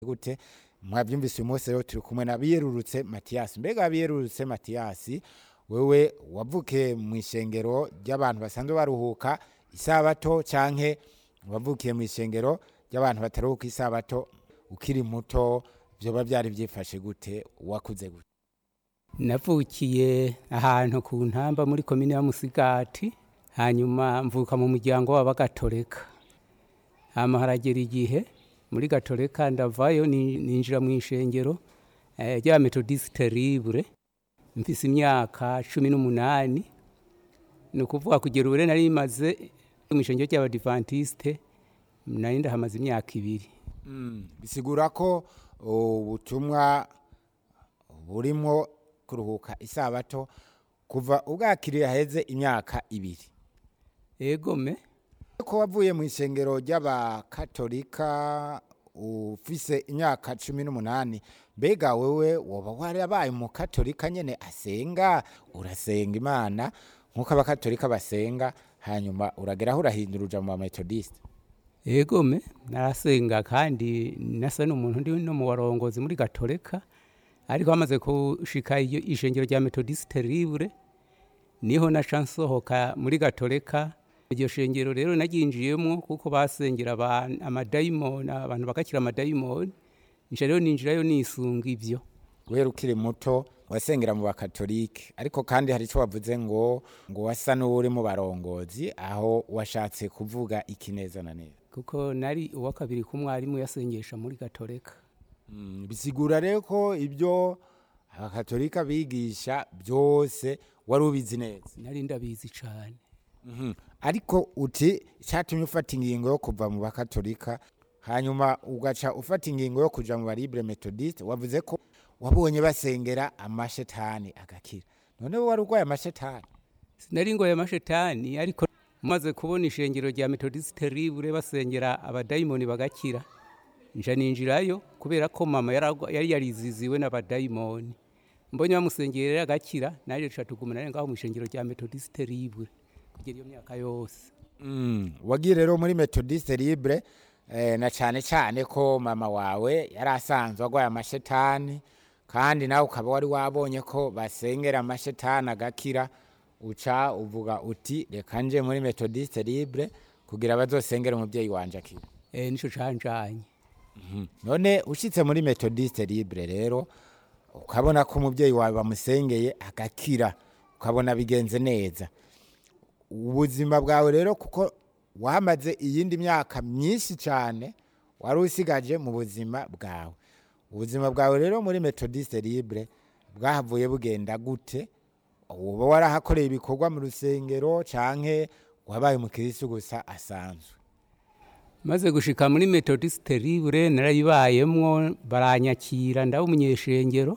gute mwabyumvise uyu munsi rero turi kumwe na biyerurutse matiyasi mbega biyerurutse matiyasi wewe wavukiye mu ishengero ry'abantu basanzwe baruhuka isabato canke wavukiye mu ishengero ry'abantu bataruhuka isabato ukiri muto vyoba vyari vyifashe gute wakuze gute navukiye ahantu ku ntamba muri komine ya musigati hanyuma mvuka mu muryango w'abagatoleka hama haragera igihe muri gatoleka ndavayo ni- ninjira mu ishengero eh, rya metodiste libre mfise imyaka cumi n'umunani ni ukuvuga kugera ubure nari maze mu ishengero ry'abadivantiste nari ndahamaze imyaka ibiri Mm, bisigura ko ubutumwa burimwo kuruhuka isabato kuva ubwakiriye haheze imyaka ibiri egome ko wavuye mu ishengero ry'abakatolika ufise imyaka cumi n'umunani mbega wewe woba warabaye umukatolika nyene asenga urasenga imana nk'uko abakatolika basenga hanyuma urageraho urahindura uja mu bametodiste egome narasenga kandi nasa n'umuntu ndi no mu barongozi muri gatoleka ariko hamaze gushika iyo ishengero rya metodiste libre niho naca nsohoka muri gatoleka iryo shengero rero naryinjiyemwo kuko basengera abantu amadayimoni abantu bagakira amadayimoni nca rero ninjirayo nisunga ivyo guhera ukiri muto wasengera mu bakatolike ariko kandi hari ico wavuze ngo ngo wasa n'uri mu barongozi aho washatse kuvuga ikineza na neza kuko nari uwa kabiri k'umwarimu yasengesha muri gatoleka Mm, bisigura rero ko ibyo abakatolika bigisha byose wari ubizi neza nari ndabizi cane Mhm. ariko uti icyatumye ufata ingingo yo kuva mu bakatolika hanyuma ugaca ufata ingingo yo kuja mu baribre methodiste wavuze ko wabonye basengera amashetani agakira none wowe wari urwaye amashetani sinari ngoye amashetani ariko maze kubona ishengero rya metodiste libre basengera abadayimoni bagakira nja ninjirayo kubera ko mama yaragwa- yari yariziziwe n'abadayimoni mbonye bamusengera rero agakira naje duca tuguma nari ngaho mu ishengero rya metodiste libre kugera iyo myaka yose Mm, wagiye rero muri methodiste libre eh, na cyane cyane ko mama wawe yari asanzwe arwaye amashetani kandi nawe ukaba wari wabonye ko basengera amashetani agakira uca uvuga uti reka nje muri methodiste libre kugira bazosengere umubyeyi wanje akira e, nico canjanye Mhm. none ushitse muri methodiste libre rero ukabona ko umubyeyi wawe bamusengeye agakira ukabona bigenze neza ubuzima bwawe rero kuko wamaze iyindi myaka myinshi cyane wari usigaje mu buzima bwawe ubuzima bwawe rero muri methodiste libre bwahavuye bugenda gute uba warahakoreye ibikorwa mu rusengero canke wabaye umukirisitu gusa asanzwe maze gushika muri metodiste libre narayibayemwo baranyakira ndaba umunyeshengero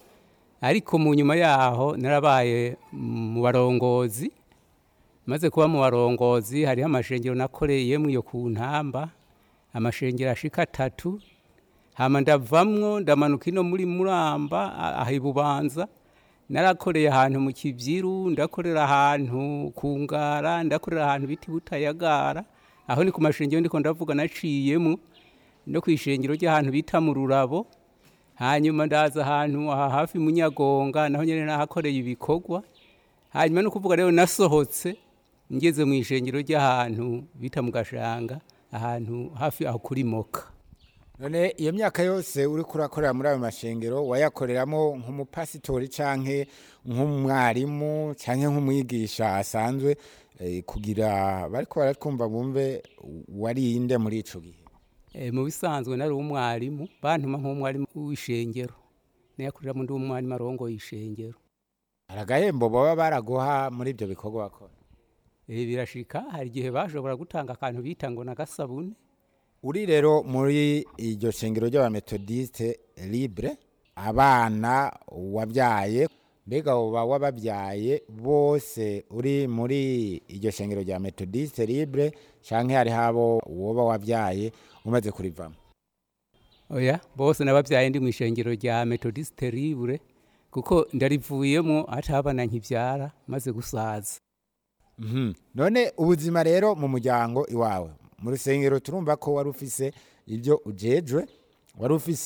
ariko mu nyuma yaho narabaye mu barongozi maze kuba mu barongozi hariho amashengero nakoreyemwo iyo ku ntamba amashengero ashika atatu hama ndavamwo ndamanuka ino muri muramba a- aha ibubanza narakoreye ahantu mu kivyiru ndakorera ahantu ku ngara ndakorera ahantu biti butayagara aho ni ku mashengero ndiko ndavuga naciyemwo no kw'ishengero ry'ahantu bita mu rurabo hanyuma ndaza ahantu aha hafi mu nyagonga naho nyene nahakoreye ibikorwa hanyuma no kuvuga rero nasohotse ngeze mu ishengero ry'ahantu bita mu gashanga ahantu hafi aho kuri moka none iyo myaka yose uri kurakorera muri ayo mashengero wayakoreramo nk'umupasitori canke nk'umwarimu canke nk'umwigisha asanzwe eh, kugira bariko baratwumva bumve warinde muri ico gihe e, mu bisanzwe nari umwarimu bantuma nk'umwarimu w'ishengero nayakoreramo ndi umwarimu arongoye ishengero hari agahembo baba baraguha muri ibyo bikorwa bakora e, birashika hari igihe bashobora gutanga akantu bita ngo nagasabune uri rero muri iryo shengero ry'abametodiste libre abana wabyaye mbega uba wababyaye bose uri muri iryo shengero rya metodiste libre canke hariho abo woba wabyaye umaze kurivamo oya bose nababyaye ndi mu ishengero rya metodiste libre kuko ndarivuyemo atabana nkivyara maze gusaza Mhm. none ubuzima rero mu muryango iwawe mu rusengero turumva ko wari ufise ibyo ujejwe wari ufise